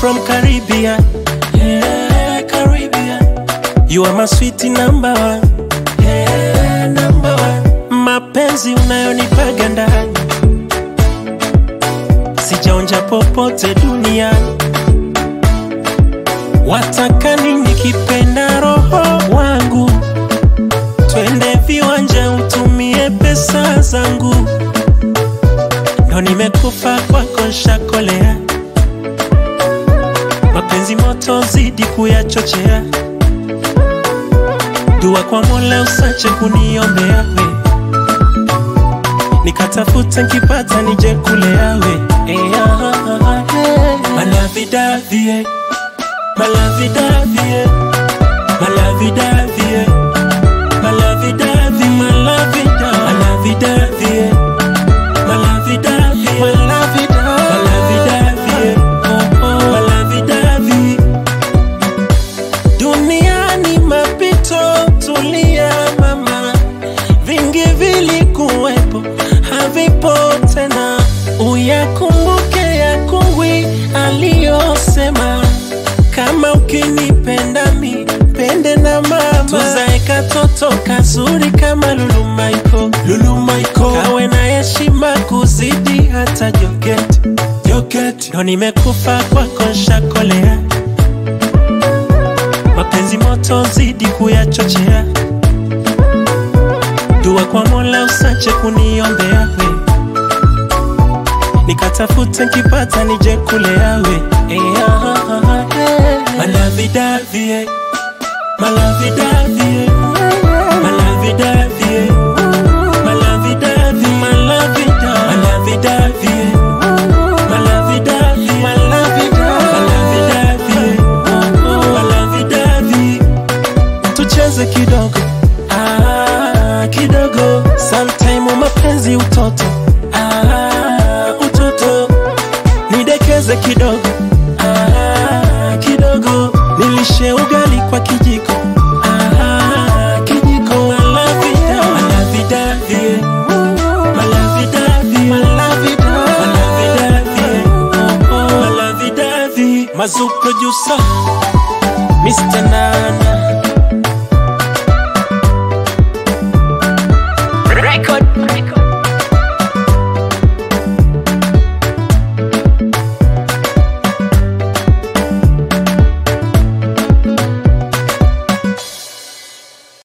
from Caribbean. Yeah, Caribbean. You are my sweet number one. Yeah, number one. Mapenzi unayonipaga ndani sijaonja popote duniani. Wataka nini kipenda roho wangu? Twende viwanja utumie pesa zangu, ndo nimekufa kwako nshakolea. Mapenzi moto zidi kuyachochea, dua kwa Mola usache kuniombea we, nikatafuta nkipata nije kulea we Eh, ah, ah, ah, eh. Malavidavie, malavidavie, malavidavie, malavidavie, malavida, malavidavie, malavidavie, malavida, malavidavie, oh, oh, malavidavie. Duniani mapito, tulia mama, vingi vilikuwepo, havipo tena. Uyakumbuke ya kungwi aliyosema, kama ukinipenda mi pende na mama, tuzae katoto kazuri kama Lulu Michael, Lulu Michael, kawe na heshima kuzidi hata Joketi, Joketi, ndo nimekufa kwako nshakolea mapenzi moto zidi kuyachochea, dua kwa Mola usache kuniombea we, nikatafute nkipata nije kulea we Eh, ah, ah, ah, eh. Malavidavie, malavidavie, malavidavie, malavidavie, malavida, malavidavie, malavidavie, malavida, malavidavie, oh, oh, malavidavie. tucheze kidogo ah, kidogo sometime mapenzi utoto ah, utoto nidekeze kidogo ah, kidogo nilishe ugali kwa kijiko ah, kijiko malavida malavidavie malavidavie malavida malavidavie oh, oh, malavidavie mazu producer Mr. Nana